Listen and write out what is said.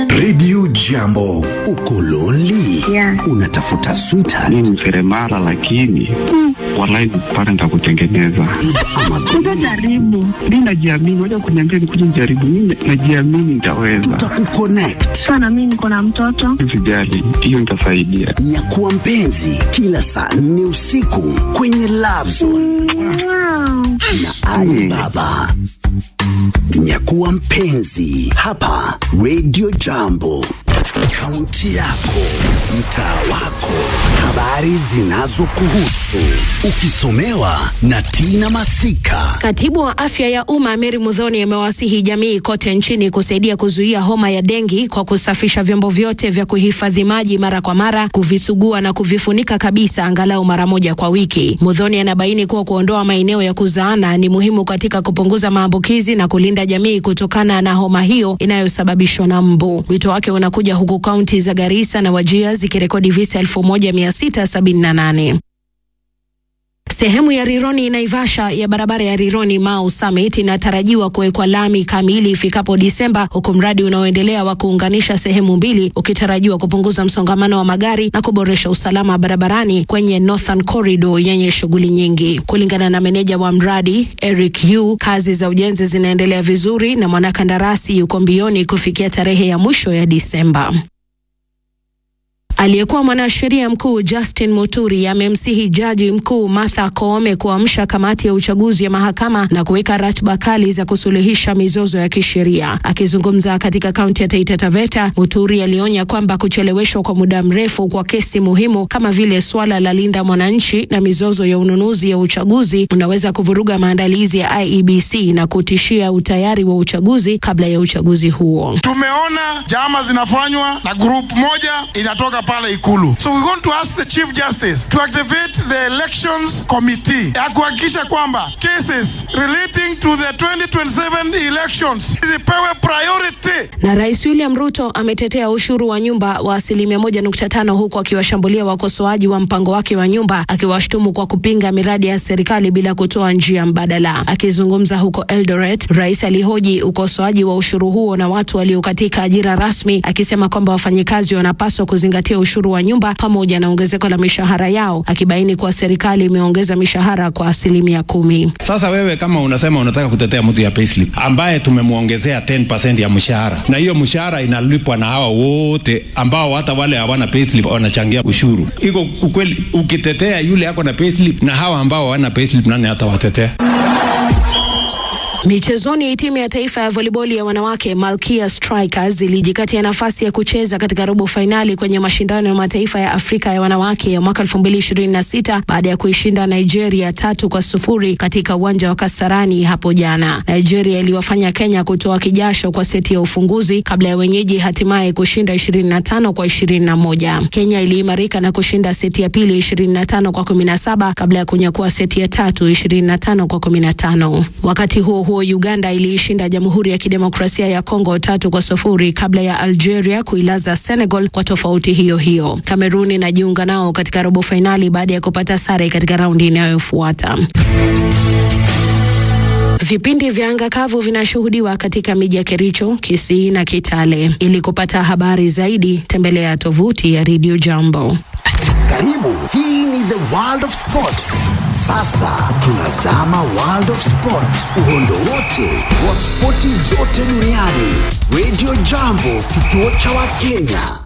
Radio Jambo, uko lonely? Yeah. Unatafuta sweetheart mi ni seremala lakini walai pale nitakutengeneza ama Utajaribu. mi najiamini waja kuniambia nikuja nijaribu mi najiamini nitaweza tutakukonnect. Sana mimi niko na mtoto. sijali hiyo nitasaidia Nyakuwa mpenzi kila saa nne usiku kwenye Love Zone Wow. na Ali Baba. Nyakuwa mpenzi hapa Radio Jambo, kaunti yako, mtaa wako, habari zinazokuhusu, ukisomewa na Tina Masika. Katibu wa afya ya umma Mary Mudhoni amewasihi jamii kote nchini kusaidia kuzuia homa ya dengi kwa kusafisha vyombo vyote vya kuhifadhi maji mara kwa mara, kuvisugua na kuvifunika kabisa angalau mara moja kwa wiki. Mudhoni anabaini kuwa kuondoa maeneo ya kuzaana ni muhimu katika kupunguza maambukizi na kulinda jamii kutokana na homa hiyo inayosababishwa na mbu. Wito wake unakuja huku kaunti za Garissa na Wajia zikirekodi visa 1678. Sehemu ya Rironi Naivasha ya barabara ya Rironi Mau Summit inatarajiwa kuwekwa lami kamili ifikapo Disemba, huku mradi unaoendelea wa kuunganisha sehemu mbili ukitarajiwa kupunguza msongamano wa magari na kuboresha usalama barabarani kwenye Northern Corridor yenye shughuli nyingi. Kulingana na meneja wa mradi Eric Yu, kazi za ujenzi zinaendelea vizuri na mwanakandarasi yuko mbioni kufikia tarehe ya mwisho ya Disemba. Aliyekuwa mwanasheria mkuu Justin Muturi amemsihi jaji mkuu Martha Koome kuamsha kamati ya uchaguzi ya mahakama na kuweka ratiba kali za kusuluhisha mizozo ya kisheria. Akizungumza katika kaunti ya Taita Taveta, Muturi alionya kwamba kucheleweshwa kwa muda mrefu kwa kesi muhimu kama vile swala la linda mwananchi na mizozo ya ununuzi ya uchaguzi unaweza kuvuruga maandalizi ya IEBC na kutishia utayari wa uchaguzi kabla ya uchaguzi huo. Tumeona jama zinafanywa na group moja inatoka pale Ikulu. So we want to ask the Chief Justice to activate the elections committee ya kuhakikisha kwamba cases relating to the 2027 elections zipewe priority. Na Rais William Ruto ametetea ushuru wa nyumba wa asilimia moja nukta tano huku akiwashambulia wakosoaji wa mpango wake wa nyumba, akiwashtumu kwa kupinga miradi ya serikali bila kutoa njia mbadala. Akizungumza huko Eldoret, rais alihoji ukosoaji wa ushuru huo na watu walio katika ajira rasmi, akisema kwamba wafanyikazi wanapaswa kuzingatia ushuru wa nyumba pamoja na ongezeko la mishahara yao, akibaini kuwa serikali imeongeza mishahara kwa asilimia kumi. Sasa wewe kama unasema unataka kutetea mtu ya payslip ambaye tumemwongezea 10% ya mshahara, na hiyo mshahara inalipwa na hawa wote ambao hata wale hawana payslip wanachangia ushuru, iko ukweli? Ukitetea yule ako na payslip na hawa ambao hawana payslip, nani hatawatetea? Michezoni, timu ya taifa ya voliboli ya wanawake Malkia Strikers ilijikatia nafasi ya kucheza katika robo fainali kwenye mashindano ya mataifa ya Afrika ya wanawake ya mwaka 2026 baada ya kuishinda Nigeria tatu kwa sufuri katika uwanja wa Kasarani hapo jana. Nigeria iliwafanya Kenya kutoa kijasho kwa seti ya ufunguzi kabla ya wenyeji hatimaye kushinda 25 kwa 21. Kenya iliimarika na kushinda seti ya pili 25 kwa 17 kabla ya kunyakua seti ya tatu 25 kwa 15. Wakati huo huo Uganda iliishinda Jamhuri ya Kidemokrasia ya Kongo tatu kwa sufuri kabla ya Algeria kuilaza Senegal kwa tofauti hiyo hiyo. Kameruni inajiunga nao katika robo fainali baada ya kupata sare katika raundi inayofuata. Vipindi vya anga kavu vinashuhudiwa katika miji ya Kericho, Kisii na Kitale. Ili kupata habari zaidi, tembelea tovuti ya Radio Jambo. Karibu, hii ni the world of sports. Sasa tunazama world of sport, uhondo wote wa spoti zote duniani. Radio Jambo, kituo cha Wakenya.